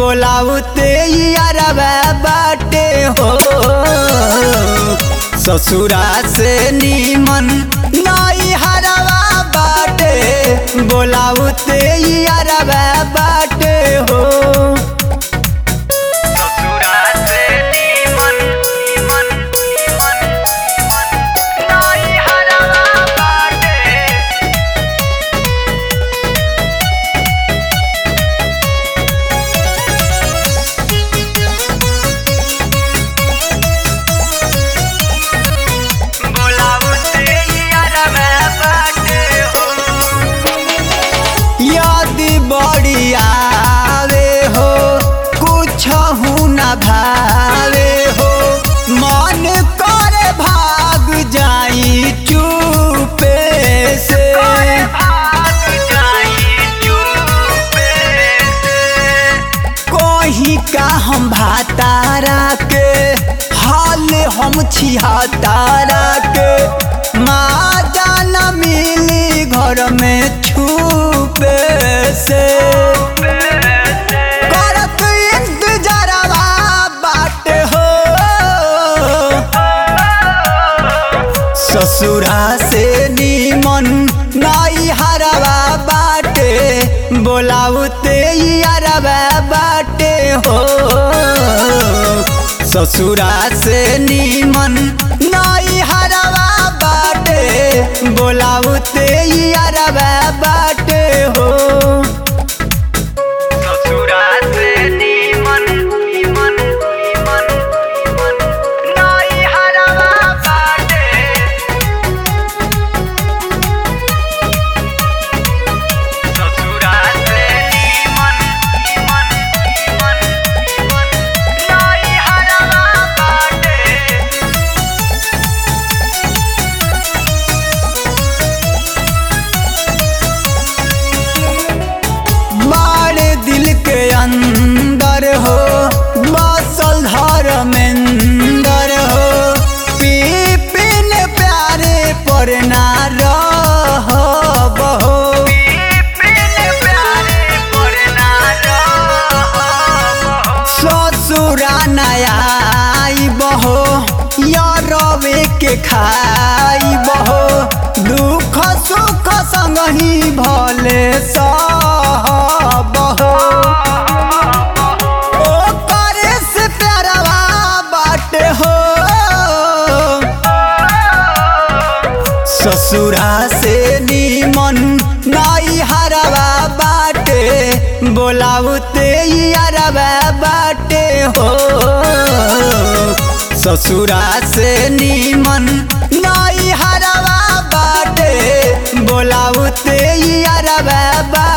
बोलाउते यारबा बाटे हो ससुरा से नीमन नई हरवा बाटे बोलाउते यारबा बाटे हो ससुरा से नीमन नीमन नीमन नई हरवा बाटे बोलाउते यारबा बाटे हो यदि बड़ी आवे हो कुछ न भावे हो मन कर भाग जाई चुपे से कोही का हम भातारा के हाल हम छिहतारा के माँ जाना मिली घर में छुपे से करत इंतजारवा बाटे हो ससुरा से नीमन नाई हरवा बाटे बोलाउते यारवा बाटे हो ससुरा से नीमन नाई हरवा बाटे बोलाउते यारवा बाटे हो ससुरा से नीमन नीमन नीमन नीमन नाई हरवा बाटे ससुरा से नीमन नीमन नीमन नीमन नाई हरवा बाटे मारे दिल के अंदर हो बसल धर्मेंदर हो पी पिन प्यारे पर ना रह बहो ससुरा नया बहो यारवे के खाई बहो दुख सुख संग ही भले बहो ओ करे से प्यारवा बाटे हो ससुरा से नीमन नाई हरवा बाटे बोलाउते यारवा बाटे हो ससुरा से नीमन नाई हरवा बाटे बोलाउते यारवा बाटे